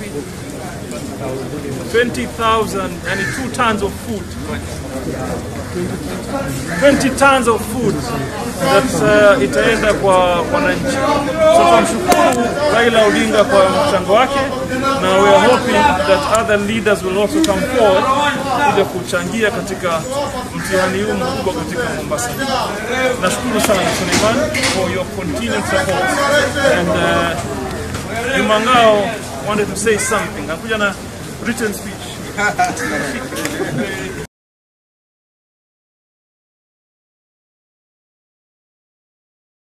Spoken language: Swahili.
ngapi? 20,000 yani 2 tons of food 20 tons of food that uh, itaenda kwa wananchi. So tunamshukuru Raila Odinga kwa mchango wake na we are hoping that other leaders will also come forward kuja kuchangia katika mtihani huu mkubwa katika Mombasa. Nashukuru sana Suleiman for your continued support and uh, Juma Ngao wanted to say something. Hakuja na written speech.